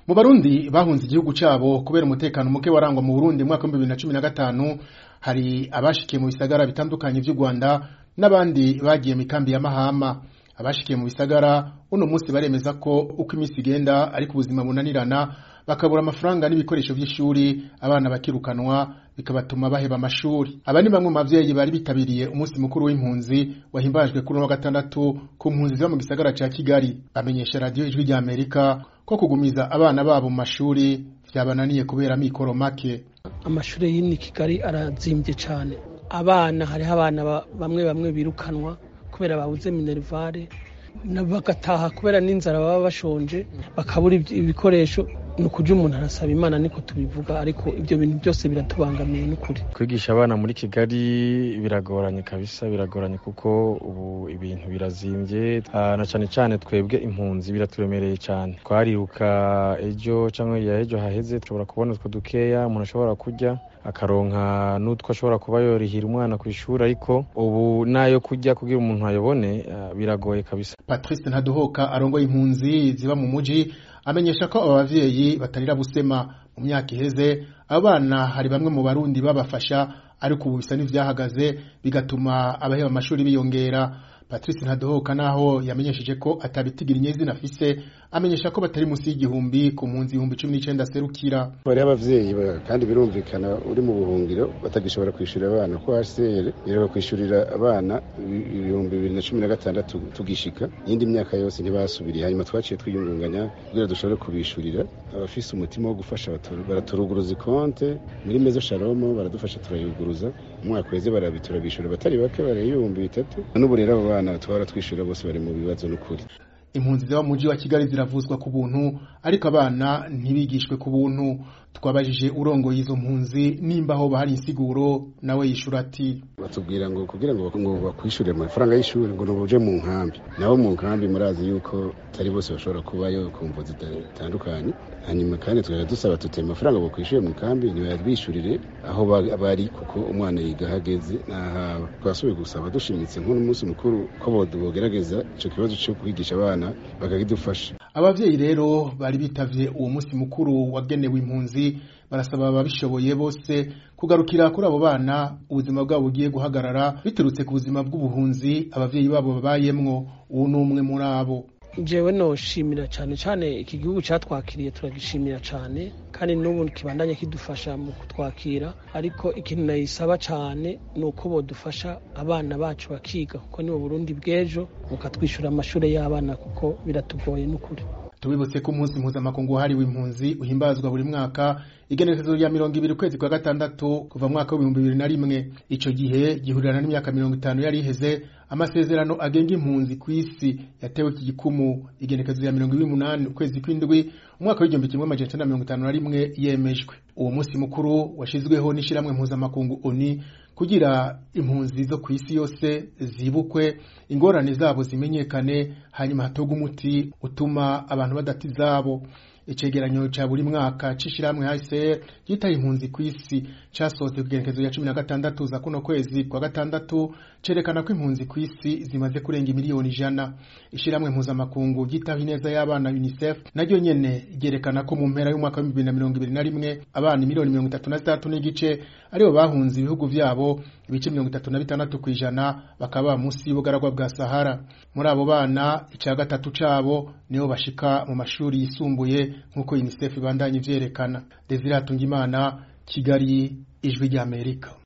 mu barundi bahunze igihugu cabo kubera umutekano muke warangwa mu Burundi mu mwaka wa 2015 hari abashikiye mu bisagara bitandukanye vy'u Rwanda n'abandi bagiye mu kambi ya Mahama abashikiye mu bisagara uno munsi baremeza ko uko iminsi igenda ariko ubuzima bunanirana bakabura amafaranga n'ibikoresho vy'ishuri abana bakirukanwa bikabatuma baheba amashuri aba ni bamwe mu bavyeyi bari bitabiriye umunsi mukuru w'impunzi wahimbajwe kuri uno wa gatandatu ku mpunzi ziba mu gisagara ca Kigali bamenyesha radio ijwi rya Amerika ko kugumiza abana babo mu mashuri vyabananiye kubera mikoro make amashuri y'ini Kigali arazimvye cane abana hariho abana bamwe bamwe birukanwa kubera babuze minervare bagataha kubera n'inzara baba bashonje bakabura ibikoresho ni ukuja umuntu arasaba imana niko tubivuga ariko ibyo bintu byose biratubangamiye n'ukuri kwigisha abana muri kigali biragoranye kabisa biragoranye kuko ubu ibintu birazimbye na cyane cyane twebwe impunzi biraturemereye cyane twariruka ejo cyangwa ya ejo haheze dushobora kubona utwo dukeya umuntu ashobora kurya akaronka n'utwo ashobora kuba yorihira umwana ku ishuri ariko ubu nayo kurya kugira umuntu ayobone biragoye kabisa patrice ntaduhoka arongoye impunzi ziba mu muji amenyesha ko aba bavyeyi batarira busema mu myaka iheze abana hari bamwe mu barundi babafasha ariko ubu bisa n'ivyahagaze bigatuma abaheba amashuri biyongera patrice ntadohoka naho yamenyesheje ko atabitigira inyezina afise amenyesha ko batari munsi y'igihumbi ku mpunzi ibihumbi cumi n'icenda aserukira bariho abavyeyi kandi birumvikana uri mu buhungiro batagishobora kwishurira abana ko hcr iheruka kwishurira abana ibihumbi bibiri na cumi na gatandatu tugishika iyindi myaka yose ntibasubiriye hanyuma twaciye twiyungunganya kugira dushobore kubishurira abafise umutima wo gufasha baraturuguruza ikonte muri mezo shalomo baradufasha turayuguruza umwaka weze barabiturabishura batari bake bareba ibihumbi bitatu n'ubu rero abo bana twara twishurira bose bari mu bibazo n'ukuri impunzi ziba mu mujyi wa kigali ziravuzwa ku buntu ariko abana ntibigishwe ku buntu twabajije urongoye izo mpunzi nimba aho bahari insiguro nawe yishura ati batubwira ngo kugira ngo ngo bakwishyurire amafaranga y'ishuri ngo nubuje mu nkambi nabo mu nkambi murazi yuko atari bose bashobora kubayo ku mvu zitandukanye hanyuma kandi tukajya dusaba tuti amafaranga bakwishyuye mu nkambi ntibayabishyurire aho bari kuko umwana yiga ahageze n'ahaba twasubiye gusaba dushimitse nk'umunsi mukuru ko bogerageza icyo kibazo cyo kwigisha abana bakakidufasha abavyeyi rero bari bitavye uwo munsi mukuru wagenewe impunzi barasaba ababishoboye bose kugarukira kuri abo bana ubuzima bwabo bugiye guhagarara biturutse ku buzima bw'ubuhunzi abavyeyi babo babayemwo uwo ni umwe muri abo jewe noshimira cyane cyane iki gihugu cyatwakiriye turagishimira cyane kandi n'ubu kibandanye kidufasha mu kutwakira ariko ikintu nayisaba cyane ni uko bodufasha abana bacu bakiga kuko nibo burundi bw'ejo bukatwishyura amashuri y'abana kuko biratugoye n'ukuri tubibutse ko umunsi mpuzamakungu wahariwe impunzi uhimbazwa buri mwaka igenekerezo rya mirongo ibiri ukwezi kwa gatandatu kuva mu mwaka w'ibihumbi bibiri na rimwe ico gihe gihurirana n'imyaka mirongo itanu yari iheze amasezerano agenga impunzi ku isi yatewe iki gikumu igenekerezo ya mirongo ibiri n'umunani ukwezi kw'indwi umwaka w'igihumbi kimwe amajana icenda mirongo itanu na rimwe yemejwe uwo munsi mukuru washizweho n'ishirahamwe mpuzamakungu oni kugira impunzi zo ku isi yose zibukwe ingorane zabo zimenyekane hanyuma hatogwa umuti utuma abantu badata izabo icegeranyo ca buri mwaka c'ishirahamwe HCR gitaye impunzi ku isi casohotse ku igenekezo ya cumi na gatandatu za kuno kwezi kwa gatandatu cerekana ko impunzi ku isi zimaze kurenga imiliyoni ijana ishirahamwe mpuzamakungu gitaho ineza y'abana UNICEF naryo nyene ryerekana ko mu mpera y'umwaka wa bibiri na mirongo ibiri na rimwe abana miliyoni mirongo itatu na zitandatu n'igice aribo bahunze ibihugu vyabo ibice mirongo itatu na bitandatu kw'ijana bakaba munsi y'ubugaragwa bwa Sahara muri abo bana ica gatatu cabo nibo bashika mu mashuri yisumbuye nk'uko UNICEF ibandanye ivyerekana Desire Hatungimana Kigali ijwi ry'Amerika